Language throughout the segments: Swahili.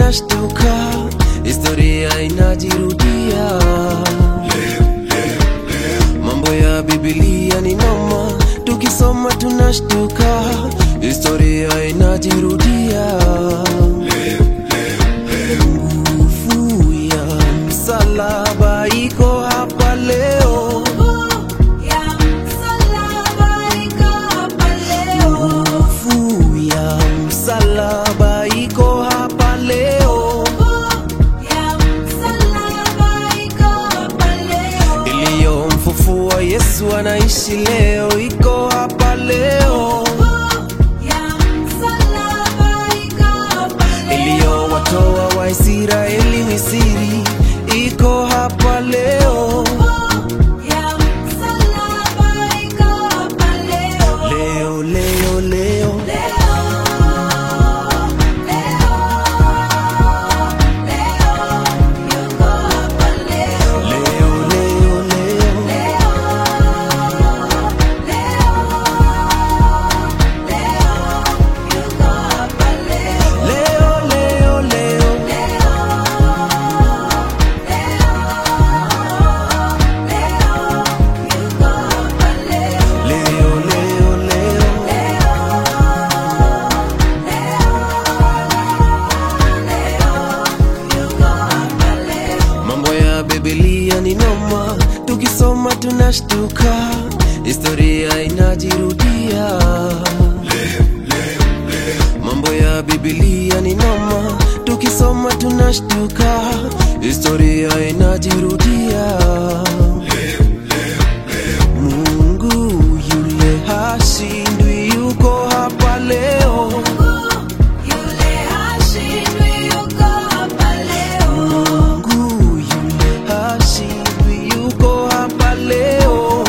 tunashtuka, historia inajirudia. Mambo ya Biblia ni noma, tukisoma tunashtuka, historia inajirudia. Nguvu ya msalaba iko hapa leo. Nguvu ya msalaba iko hapa leo, iliyomfufua Yesu anaishi leo, iko hapa leo, iliyowatoa Waisraeli Misri, iko hapa leo. Leo, leo, leo, leo, leo, leo, leo, leo, leo, leo, leo, leo. Mambo ya Biblia ni noma, tukisoma tunashtuka, historia inajirudia. Mambo ya Biblia ni noma, tukisoma tunashtuka, historia inajirudia. Mungu yule hashindwi, yuko hapa leo. Mungu yule hashindwi, yuko hapa leo.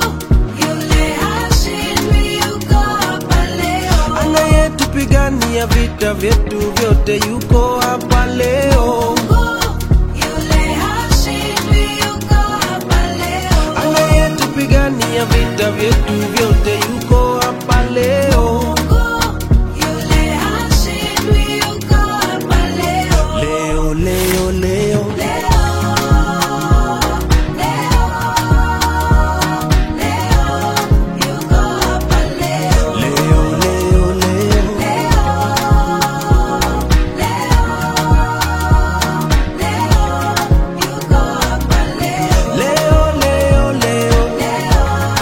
Anayetupigania vita vyetu vyote yuko hapa leo. Anayetupigania vita vyetu vyote yuko hapa leo. Leo, leo, leo, leo, leo, leo. Leo, leo, leo.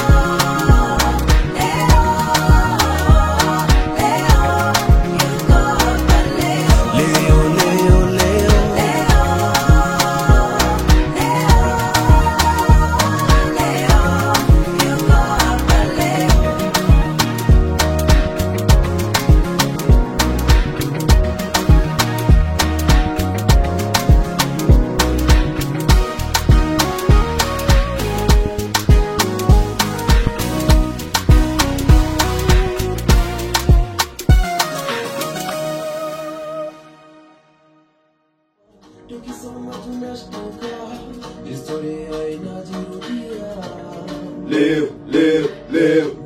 Leo, leo, leo. Tukisoma tunashtuka, historia inajirudia. Leo, leo, leo.